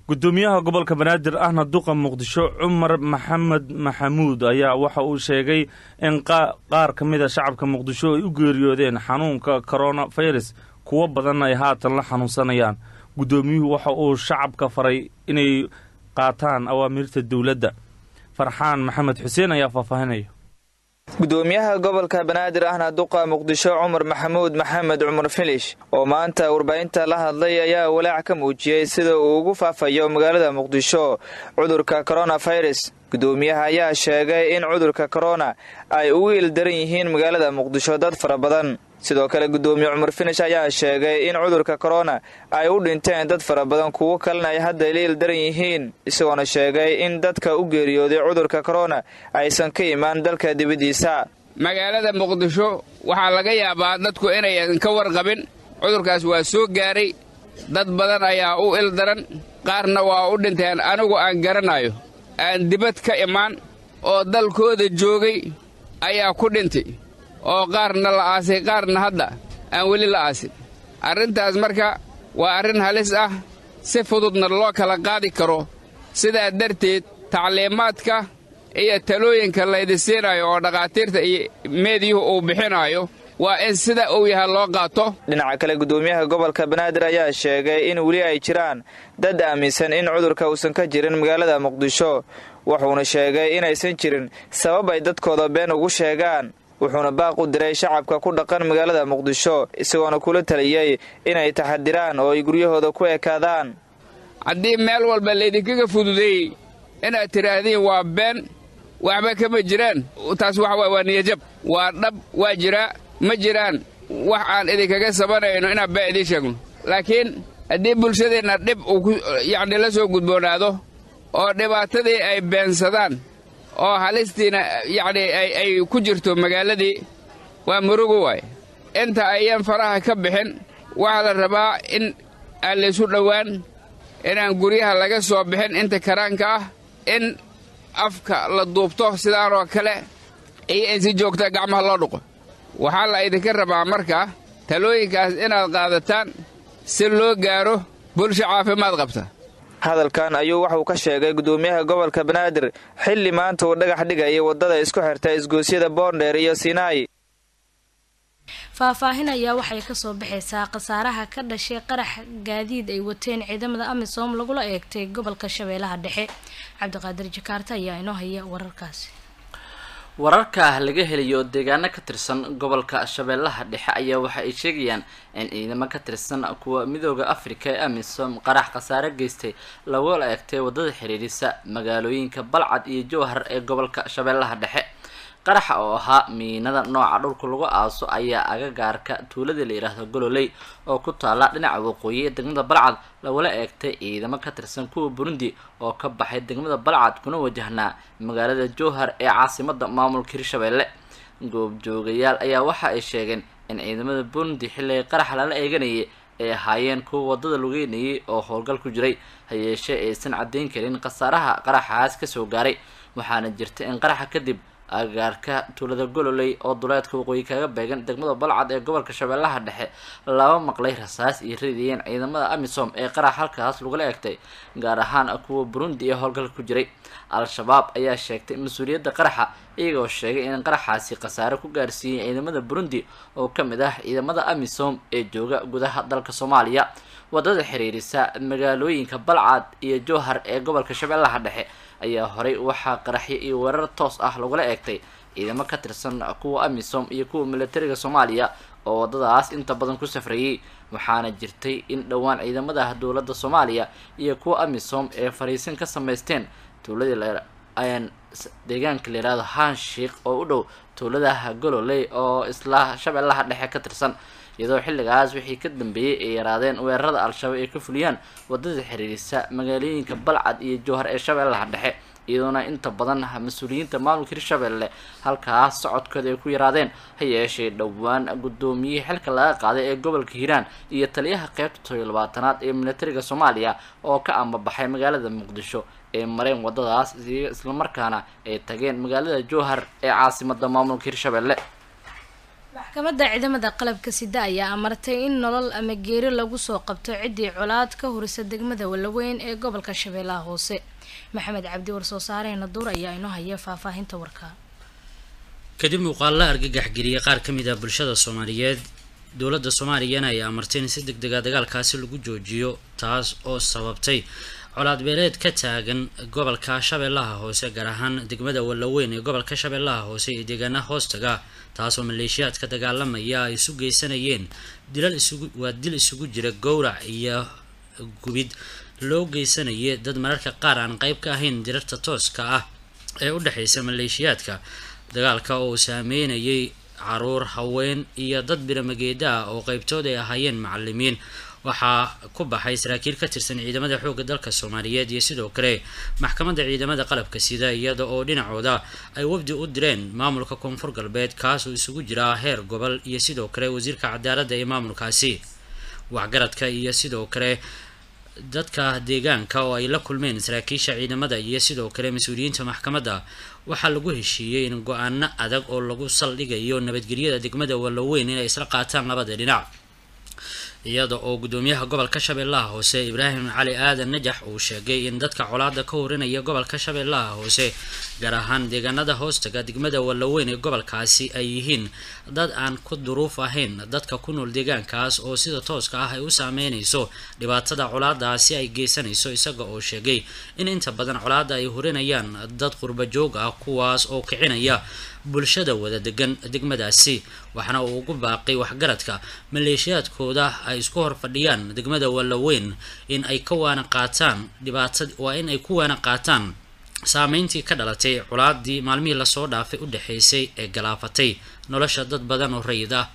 gudoomiyaha gobolka banaadir ahna duqa muqdisho cumar maxamed maxamuud ayaa waxa uu sheegay in qaar ka mid a shacabka muqdisho ay u geeriyoodeen xanuunka koronafirus kuwo badan ay haatan la xanuunsanayaan guddoomiyuhu waxa uu shacabka faray inay qaataan awaamiirta dowladda farxaan maxamed xuseen ayaa faahfaahinaya gudoomiyaha gobolka banaadir ahna duqa muqdisho cumar maxamuud maxamed cumar filish oo maanta warbaahinta la hadlay ayaa walaac ka muujiyey sida uu ugu faafayo magaalada muqdisho cudurka koronafirus gudoomiyaha ayaa sheegay in cudurka korona ay ugu ildaran yihiin magaalada muqdisho dad fara badan sidoo kale gudoomiye cumar finish ayaa sheegay in cudurka korona ay u dhinteen dad fara badan kuwo kalena ay hadda la ildaran yihiin isagoona sheegay in dadka u geeriyooday cudurka korona aysan ka imaan dalka dibaddiisa magaalada muqdisho waxaa laga yaabaa dadku inayan ka warqabin cudurkaas waa soo gaaray dad badan ayaa u ildaran qaarna waa u dhinteen anigu aan garanayo aan dibad ka imaan oo dalkooda joogay ayaa ku dhintay oo qaarna la aasay qaarna hadda aan weli la aasin arrintaas marka waa arrin halis ah si fududna loo kala qaadi karo sidaa darteed tacliimaadka iyo talooyinka laydi siinayo oo dhakhaatiirta iyo meediyuhu uu bixinaayo waa in sida uu yahay loo qaato dhinaca kale gudoomiyaha gobolka banaadir ayaa sheegay in weli ay jiraan dad aaminsan in cudurka uusan ka jirin magaalada muqdisho wuxuuna sheegay inaysan jirin sabab ay dadkooda been ugu sheegaan wuxuuna baaq u diray shacabka ku dhaqan magaalada muqdisho isagoona kula taliyey inay taxadiraan oo ay guryahooda ku ekaadaan haddii meel walba laydinkaga fududeeyey inaad tidhaahdiin waa been waxba kama jiraan taas waxa waa niyajab waa dhab waa jiraa ma jiraan wax aan idinkaga sabanayno inaan been idiin sheegno laakiin haddii bulshadeenna dhib uu yacni la soo gudboonaado oo dhibaatadii ay beensadaan oo halistiina yacni ay ku jirto magaaladii waa murugo waay inta ayaan faraha ka bixin waxaa la rabaa in aan laysu dhowaan inaan guryaha laga soo bixin inta karaanka ah in afka la duubto sidaanoo kale iyo in si joogta gacmaha loo dhuqo waxaa la idinka rabaa markaa talooyinkaas inaad qaadataan si loo gaaro bulsha caafimaad qabta hadalkan ayuu waxuu ka sheegay gudoomiyaha gobolka banaadir xilli maanta uu dhagax dhigaya waddada isku xirta isgoosyada boondheer iyo sinaayi faahfaahin ayaa waxay kasoo baxaysaa khasaaraha ka dhashay qarax gaadiid ay wateen ciidamada amisom lagula eegtay gobolka shabeellaha dhexe cabdiqaadir jakaarta ayaa inoo haya wararkaasi wararka laga helayo deegaano ka tirsan gobolka shabeellaha dhexe ayaa waxa ay sheegayaan in ciidamo ka tirsan kuwa midooda afrika ee amisom qarax khasaare geystay lagula eegtay waddada xiriirisa magaalooyinka balcad iyo jowhar ee gobolka shabeellaha dhexe qaraxa oo ahaa miinada nooca dhulka lagu aaso ayaa agagaarka tuuladii la yidhaahdo gololey oo ku taala dhinaca waqooyi ee degmada balcad lagula eegtay ciidamo ka tirsan kuwa burundi oo ka baxay degmada balcad kuna wajahnaa magaalada jowhar ee caasimada maamulka hirshabeelle goobjoogayaal ayaa waxa ay sheegeen in ciidamada burundi xilliga qaraxa lala eeganayay ay ahaayeen kuwa waddada lugeynayay oo howlgal ku jiray hayeeshee aysan caddayn karin khasaaraha qaraxaas kasoo gaaray waxaana jirta in qaraxa kadib agaarka tuulada gololey oo duleedka waqooyi kaga beegan degmada balcad ee gobolka shabeellaha dhexe laba maqlay rasaas iyo ridayeen ciidamada amisom ee qarax halkaas lagula eegtay gaar ahaan kuwa burundi ee howlgalka ku jiray al-shabaab ayaa sheegtay mas-uuliyadda qaraxa iyagoo sheegay in qaraxaasi khasaare ku gaarsiiyey ciidamada burundi oo ka mid ah ciidamada amisom ee jooga gudaha dalka soomaaliya waddada xiriirisa magaalooyinka balcad iyo jowhar ee gobolka shabeellaha dhexe ayaa horey waxaa qaraxyo iyo weerar toos ah lagula eegtay ciidamo ka tirsan kuwa amisom iyo kuwa militariga soomaaliya oo waddadaas inta badan ku safrayay waxaana jirtay in dhowaan ciidamada dowladda soomaaliya iyo kuwa amisom ee fariisin ka samaysteen tuuladii deegaanka la yihahdo hanshiik oo u dhow tuuladaha gololey oo isla shabeellaha dhexe ka tirsan iyadoo xilligaas wixii ka dambeeyey ay yaraadeen weerarada al-shabaab ay ka fuliyaan waddada xiriirisa magaalooyinka balcad iyo jowhar ee shabeellaha dhexe iyadoona inta badan mas-uuliyiinta maamulka hirshabeelle halkaas socodkooda ay ku yaraadeen ha yeeshee dhowaan guddoomiyihii xilka laga qaaday ee gobolka hiiraan iyo taliyaha qeybta todobiyo labaatanaad ee militariga soomaaliya oo ka ambabaxay magaalada muqdisho ee mareen waddadaas islamarkaana ay tageen magaalada jowhar ee caasimada maamulka hirshabeelle maxkamadda ciidamada qalabka sida ayaa amartay in nolol ama geeri lagu soo qabto ciddii colaad ka horisa degmada walaweyn ee gobolka shabeellaha hoose maxamed cabdi warsoo saareena duur ayaa inoo haya faahfaahinta warka kadib muuqaalla argagax geliyay qaar ka mid ah bulshada soomaaliyeed dowladda soomaaliyana ayaa amartay in si deg dega dagaalkaasi lagu joojiyo taas oo sababtay colaad beeleed ka taagan gobolka shabeellaha hoose gaar ahaan degmada walaweyn ee gobolka shabeellaha hoose iyo deegaanaha hoostaga taasoo maleeshiyaadka dagaalamaya ay isu geysanayeen dilal isugu waa dil isugu jira gowrac iyo gubid loo geysanayay dad mararka qaar aan qeyb ka ahayn dirarta tooska ah ee u dhexeysa maleeshiyaadka dagaalka oo saameynayay caruur haween iyo dad biramageeda ah oo qeybtood ay ahaayeen macalimiin waxaa ku baxay saraakiil ka tirsan ciidamada xoogga dalka soomaaliyeed iyo sidoo kale maxkamadda ciidamada qalabka sida iyada oo dhinacooda ay wafdi u direen maamulka koonfur galbeed kaasoo isugu jiraa heer gobol iyo sidoo kale wasiirka cadaaladda ee maamulkaasi waxgaradka iyo sidoo kale dadka deegaanka oo ay la kulmeen saraakiisha ciidamada iyo sidoo kale mas-uuliyiinta maxkamadda waxaa lagu heshiiyey in go-aano adag oo lagu saldhigayo nabadgelyada degmada walaweyn inay isla qaataan labada dhinac iyada oo gudoomiyaha gobolka shabeellaha hoose ibraahim cali aadan najax uu sheegay in dadka colaada ka horinaya gobolka shabeellaha hoose gaar ahaan deegaanada hoostaga degmada walaweyn ee gobolkaasi ay yihiin dad aan ku duruuf ahayn dadka ku nool deegaankaas oo sida tooska ah ay u saameynayso dhibaatada colaadaasi ay geysanayso isaga oo sheegay in inta badan colaada ay horinayaan dad qurba joog ah kuwaas oo kicinaya bulshada wada degan degmadaasi waxaana uu ugu baaqay waxgaradka maleeshiyaadkooda ay isku hor fadhiyaan degmada walaweyn in ay ka waana qaataan dhibaatad waa in ay ku waana qaataan saameyntii ka dhalatay colaadii maalmihii lasoo dhaafay u dhexeysay ee galaafatay nolosha dad badan oo rayid ah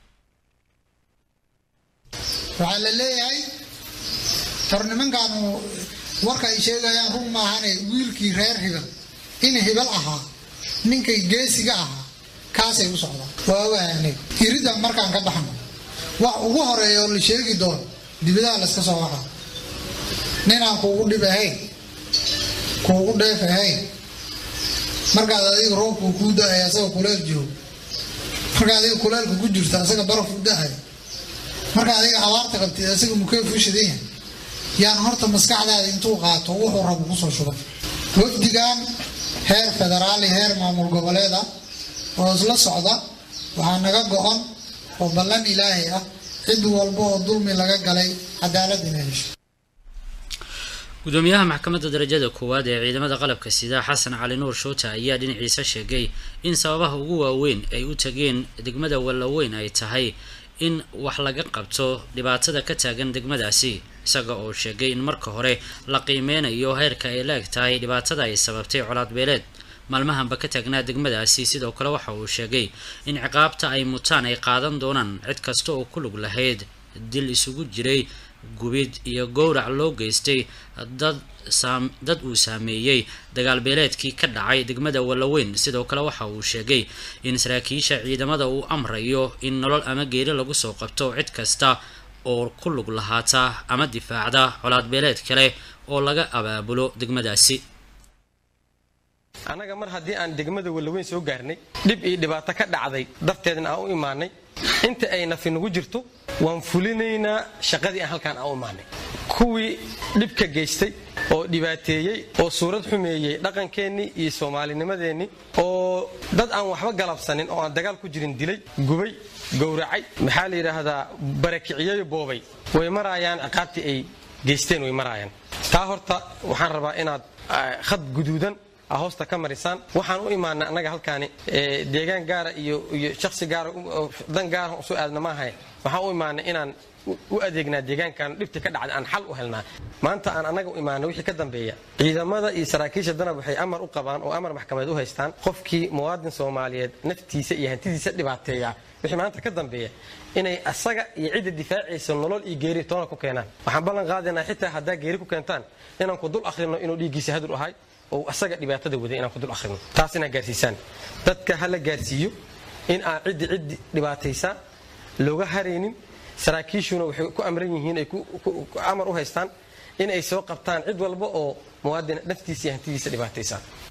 waxaa la leeyahay tor nimankaanu warka ay sheegayaan run maahane wiilkii reer hibal in hibal ahaa ninkay geesiga ahaa kaasay u socdaan waa waane irida markaan ka baxno wax ugu horeeya oo la sheegi doono dibadaha layska soo waxa ninaan kuugu dhib ahayn kuugu dheef ahayn markaad adiga roobku kuu da-ay asaga kuleel joogo markaad adiga kuleelka ku jirta asaga baraf u da-ay markaad adiga abaarta qabtid asaga mukeef u shidan yahay yaan horta maskaxdaada intuu qaato wuxuu rabu kusoo shuba wafdigan heer federaali heer maamul goboleeda oo isla socda waxaa naga go-on oo ballan ilaahay ah cid walba oo dulmi laga galay cadaalad inay hesho gudoomiyaha maxkamadda darajada koowaad ee ciidamada qalabka sida xasan cali nuur shoota ayaa dhinaciisa sheegay in sababaha ugu waaweyn ay u tageen degmada wallaweyn ay tahay in wax laga qabto dhibaatada ka taagan degmadaasi isaga oo sheegay in marka hore la qiimeynayo heerka ay la-eg tahay dhibaatada ay sababtay colaad beeleed maalmahanba ka taagnaa degmadaasi sidoo kale waxa uu sheegay in ciqaabta ay mutaan ay qaadan doonaan cid kasta oo ku lug lahayd dil isugu jiray gubid iyo gowrac loo geystay dad dad uu saameeyey dagaal beeleedkii ka dhacay degmada wallaweyn sidoo kale waxa uu sheegay in saraakiisha ciidamada uu amrayo in nolol ama geeri lagu soo qabto cid kasta oo ku lug lahaata ama difaacda colaad beeleed kale oo laga abaabulo degmadaasi annaga mar haddii aan degmada wallaweyn soo gaarnay dhib iyo dhibaato ka dhacday darteedna aan u imaanay inta ay nafi nagu jirto waan fulinaynaa shaqadii aan halkaan aan u imaanay kuwii dhibka geystay oo dhibaateeyey oo suurad xumeeyey dhaqankeennii iyo soomaalinimadeennii oo dad aan waxba galabsanin oo aan dagaal ku jirin dilay gubay gowracay maxaa la yidhaahdaa barakiciyeyo boobay way maraayaan ciqaabtii ay geysteen way maraayaan taa horta waxaan rabaa inaad khad guduudan hoosta ka marisaan waxaan u imaanay annaga halkaani deegaan gaara iyo iyo shaksi gaara dan gaara usu aadna maahay waxaan u imaanay inaan u adeegnaa deegaankan dhibtii ka dhacday aan xal u helnaa maanta aan annaga u imaanay wixii ka dambeeya ciidamada iyo saraakiisha danab waxay amar u qabaan oo amar maxkamadeed u haystaan qofkii muwaadin soomaaliyeed naftiisa iyo hantidiisa dhibaateeya wixii maanta ka dambeeya inay asaga iyo cidda difaacaysa nolol iyo geeri toona ku keenaan waxaan ballan qaadaynaa xitaa haddaa geeri ku keentaan inaan ku dul akhrino inuu dhiiggiisa hadur ahay oo asaga dhibaatada waday inaan ku dul akhrino taas inaa gaarsiisaan dadka ha la gaarsiiyo in aan ciddi ciddi dhibaataysaa looga haraynin saraakiishuna waxay ku amran yihiin ay amar u haystaan in ay soo qabtaan cid walba oo muwaadin naftiisa iyo hantidiisa dhibaataysaa